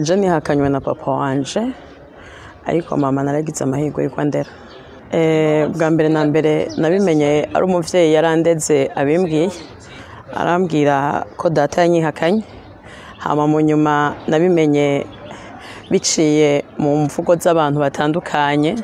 je nihakanywe na papa wanje ariko mama naragize amahirwe yuko ndera Eh, bwa mbere na mbere nabimenye ari umuvyeyi yarandeze abimbwiye arambwira ko data yanyihakanye hama mu nyuma nabimenye biciye mu mvugo z'abantu batandukanye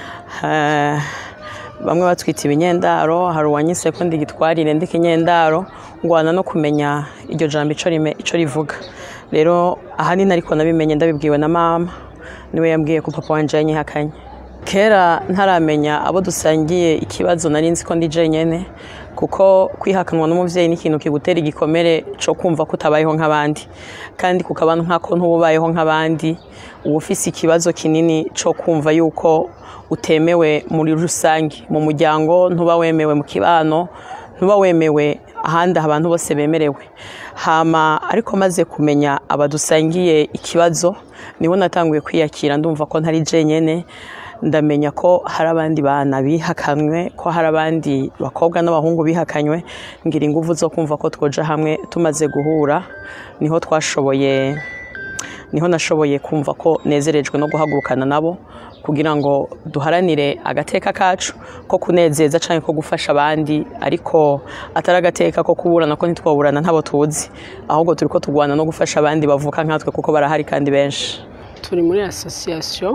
Eh, bamwe batwita ibinyendaro hari uwanyise ko ndi gitwarire ndi kinyendaro ngwana no kumenya iryo jambo ico rime- ico rivuga rero ahanini ariko nabimenye ndabibwiwe na mama niwe yambwiye ko papa wanje yanyihakanye kera ntaramenya abo dusangiye ikibazo nari nzi ko ndi jenyene kuko kwihakanwa n'umuvyeyi ni ikintu kigutera igikomere co kumva ko utabayeho nk'abandi kandi kukaba nkako ntubayeho nk'abandi uba ufise ikibazo kinini co kumva yuko utemewe muri rusange mu muryango ntuba wemewe mu kibano ntuba wemewe ahandi abantu bose bemerewe hama ariko maze kumenya abadusangiye ikibazo niho natanguye kwiyakira ndumva ko ntari jenyene ndamenya ko hari abandi bana bihakanywe ko hari abandi bakobwa n'abahungu bihakanywe ngira ingufu zo kumva ko twoja hamwe tumaze guhura niho twashoboye niho nashoboye kumva ko nezerejwe no guhagurukana nabo kugira ngo duharanire agateka kacu ko kunezeza cyangwa ko gufasha abandi ariko atari agateka ko kuburana ko ntitwaburana ntabo tuzi ahubwo turi ko turwana no gufasha abandi bavuka nkatwe kuko barahari kandi benshi turi muri asosiyasiyo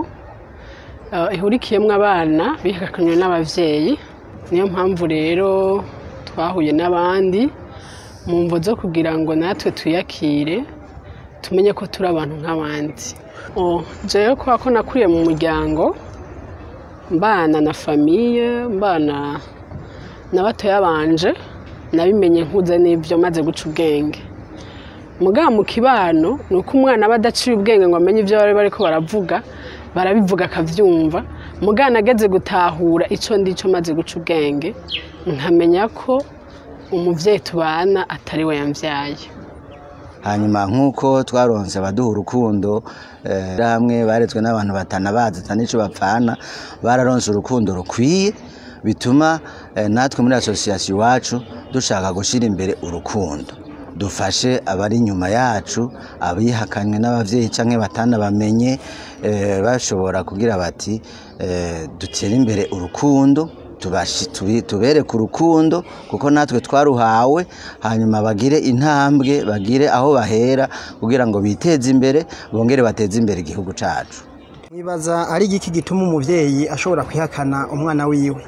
eh, ihurikiyemo abana bihakanywe n'ababyeyi niyo mpamvu rero twahuye n'abandi mu mvo zo kugira ngo natwe tuyakire tumenye ko turi abantu nk'abandi Oh, jewe kubera ko nakuriye mu muryango mbana na famiye mbana na batoya banje nabimenye nkuze n'ibyo maze guca ubwenge mugabo mu kibano ni uko umwana aba adaciye ubwenge ngo amenye ibyo bari bariko baravuga barabivuga akabyumva mugabo ageze gutahura icyo ndi cyo maze guca ubwenge nkamenya ko umubyeyi tubana atari we yambyaye hanyuma nk'uko twaronse abaduha urukundo eh, hamwe baretswe n'abantu batanabazi ata n'icyo bapfana bararonse urukundo rukwiye bituma eh, natwe muri asosiyasiyo iwacu dushaka gushyira imbere urukundo dufashe abari inyuma yacu abihakanywe n'ababyeyi cyangwa batanabamenye eh, bashobora kugira bati eh, dutere imbere urukundo tubashi- tubi- tubereke urukundo kuko natwe twaruhawe hanyuma bagire intambwe bagire aho bahera kugira ngo biteze imbere bongere bateze imbere igihugu cyacu mwibaza ari igiki gituma umubyeyi ashobora kwihakana umwana wiwe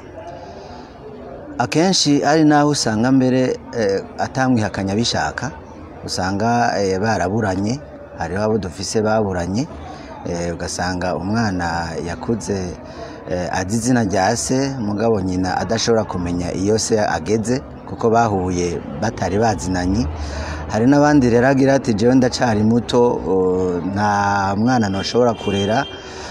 akenshi ari naho usanga mbere eh, atamwihakanya bishaka usanga eh, baraburanye hariho abo dufise baburanye eh, ugasanga umwana yakuze eh, azi izina rya se mugabo nyina adashobora kumenya iyo se ageze kuko bahuye batari bazinanye hari n'abandi rero agira ati jewe ndacari muto oh, nta mwana ntushobora kurera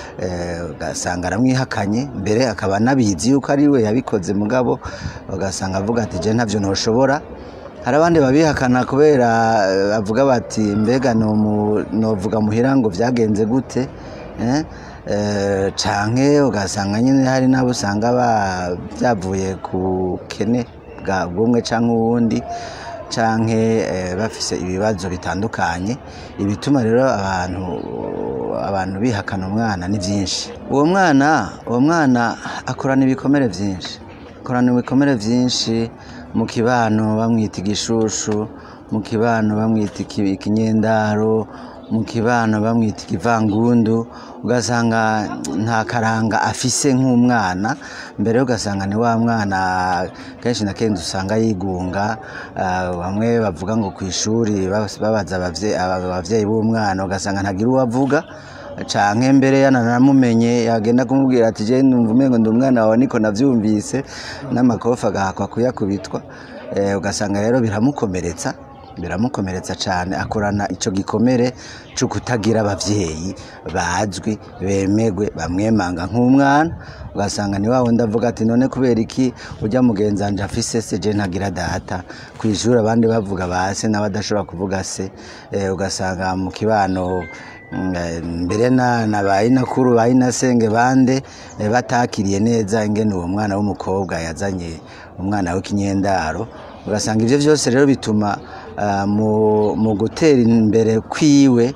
eh, ugasanga aramwihakanye mbere akaba anabizi yuko ari we yabikoze mugabo ugasanga avuga ati je ntavyo ntoshobora hari abandi babihakana kubera eh, bavuga bati mbega nomu- novuga muhira ngo vyagenze gute eh? Eh, canke ugasanga nyine hari n'abo usanga ba- byavuye ku kene bwa bumwe canke uwundi canke eh, bafise ibibazo bitandukanye ibituma rero abantu abantu bihakana umwana ni byinshi uwo mwana uwo mwana akorana ibikomere byinshi akorana ibikomere byinshi mu kibano bamwita igishushu mu kibano bamwita iki- ikinyendaro mu kibano bamwita ikivangundu ugasanga nta karanga afise nk'umwana mbere ugasanga ni wa mwana kenshi na kenshi usanga yigunga ah, bamwe bavuga ngo ku ishuri bas- babaza abavye- aba- abavyeyi b'umwana ugasanga ntagira uwo avuga canke mbere yananamumenye yagenda kumubwira ati je numva umengo ndi umwana wawe niko navyumvise n'amakofi agahakwa kuyakubitwa Eh, ugasanga rero biramukomeretsa biramukomeretsa cyane akorana icyo gikomere cyo kutagira ababyeyi bazwi bemegwe bamwemanga nk'umwana ugasanga ni wa wundi avuga ati none kubera iki ujya mugenzanje afise se je ntagira data ku ishuri abandi bavuga ba se nawe adashobora kuvuga se Eh, ugasanga mu kibano mm, eh, mbere na na bayinakuru bayinasenge bande eh, batakiriye neza ingene uwo mwana w'umukobwa yazanye umwana w'ikinyendaro ugasanga ibyo byose rero bituma ah, mu mu gutera imbere kwiwe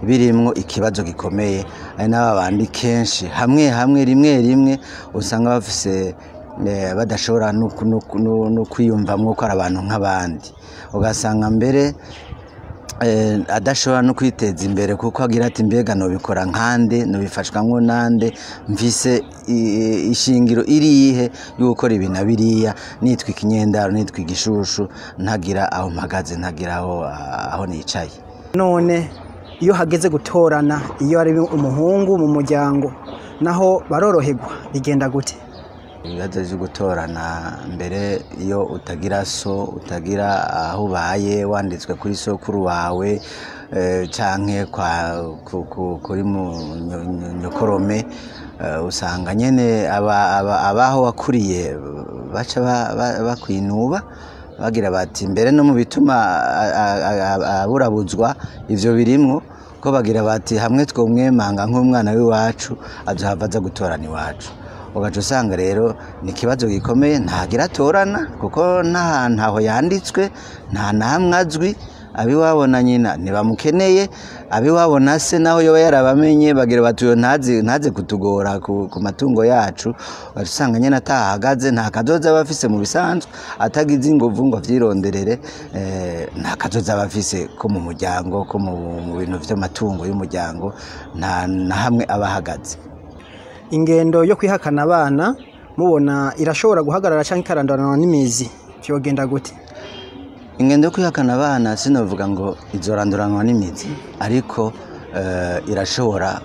birimwo ikibazo gikomeye ari n'aba bandi kenshi hamwe hamwe rimwe rimwe usanga bafise eh, badashobora no ku- no ku- no- no kwiyumvamwo ko ari abantu nk'abandi ugasanga mbere eh, adashobora no kwiteza imbere kuko agira ati mbega nobikora nkande nobifashwamwo nande mfise i- ishingiro irihe yo gukora ibi na biriya nitwa ikinyendaro nitwa igishushu ntagira aho mpagaze ntagira aho aho nicaye none iyo hageze gutorana iyo ari umuhungu mu muryango naho baroroherwa bigenda gute ibibazo byo gutorana mbere iyo utagira so utagira aho ubaye wanditswe kuri sokuru wawe eh, canke kwa ku- ku- kuri mu nyo- nyo- nyokorome eh, usanga nyene aba- aba- abaho wakuriye baca ba- ba- bakwinuba bagira bati mbere no mu bituma a- a- a- aburabuzwa ivyo birimwo ko bagira bati hamwe twomwemanga nk'umwana w'iwacu azohava aza gutorana iwacu ugaca usanga rero ni ikibazo gikomeye ntagira atorana kuko nta hantu aho yanditswe nta namwe azwi abiwabo na nyina ntibamukeneye abiwabo na se naho yoba yarabamenye bagira bati uyo ntaze ntaze kutugora ku, ku matungo yacu ugaca usanga nyine atahagaze nta kazoza aba afise mu bisanzwe atagize inguvu ngo avyironderere eh, nta kazoza aba afise ko mu muryango ko mu, mu bintu vy'amatungo y'umuryango nta na hamwe aba ahagaze ingendo yo kwihakana abana mubona irashobora guhagarara cyangwa ikarandanwa n'imizi byogenda gute ingendo yo kwihakana abana sinavuga ngo izoranduranwa n'imizi ariko eh, irashobora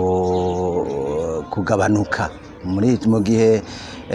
ku- kugabanuka muri mu gihe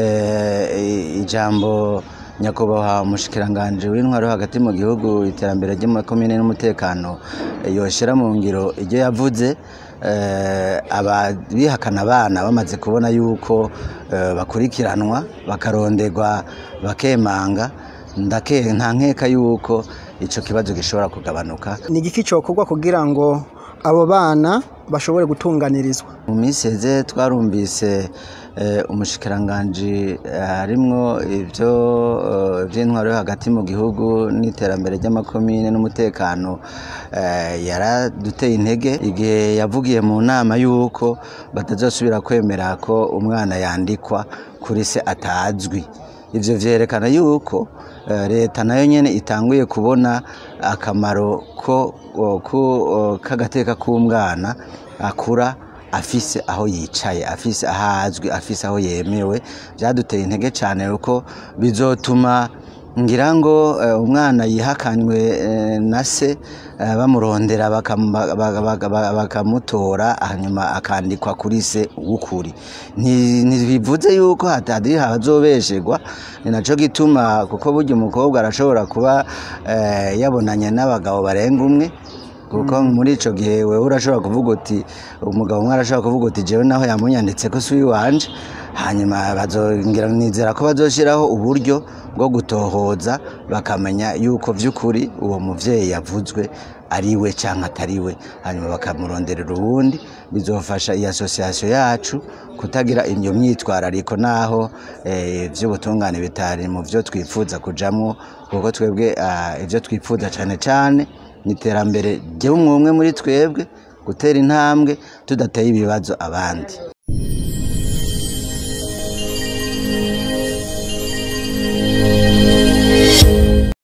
eh, ijambo nyakubahwa umushikiranganje w'intwaro hagati mu gihugu iterambere ry'amakomine n'umutekano eh, yoshira mu ngiro ibyo yavuze eh, abihakana abana bamaze kubona yuko eh, bakurikiranwa bakaronderwa bakemanga ndake nta nkeka yuko icyo kibazo gishobora kugabanuka ni igiki cyokorwa kugira ngo abo bana bashobore gutunganirizwa mu minsi heze twarumvise eh, umushikiranganji eh, harimwo ibyo eh, by'intwaro yo hagati mu gihugu n'iterambere ry'amakomine n'umutekano eh, yaraduteye intege igihe yavugiye mu nama y'uko batazosubira kwemera ko umwana yandikwa kuri se atazwi ivyo vyerekana yuko eh, leta nayo nyene itanguye kubona akamaro ko o, ku o, k'agateka k'umwana akura afise aho yicaye afise aho azwi afise aho yemewe byaduteye intege cyane kuko bizotuma ngira ngo eh, umwana yihakanywe eh, na se eh, bamurondera bakam- ba- ba- ba- ba- bakamutora hanyuma akandikwa kuri se w'ukuri Nti- ntibivuze yuko hatari hazobesherwa ni naco gituma kuko burya umukobwa arashobora kuba eh, yabonanye n'abagabo barenga umwe kuko muri ico gihe wewe urashobora kuvuga uti umugabo umwe arashobora kuvuga uti jewe naho yamunyanditse ko si uwiwanje hanyuma bazongera nizera ko bazoshiraho uburyo bwo gutohoza bakamenya yuko vy'ukuri uwo muvyeyi yavuzwe ari we canke atari we hanyuma bakamuronderera uwundi bizofasha iyi asosiyasiyo yacu kutagira iyo myitwarariko naho eh, vy'ubutungane bitari mu vyo twifuza kujamwo kuko twebwe ah, ivyo twifuza cane cane ni iterambere ry'umwe umwe muri twebwe gutera intambwe tudateye ibibazo abandi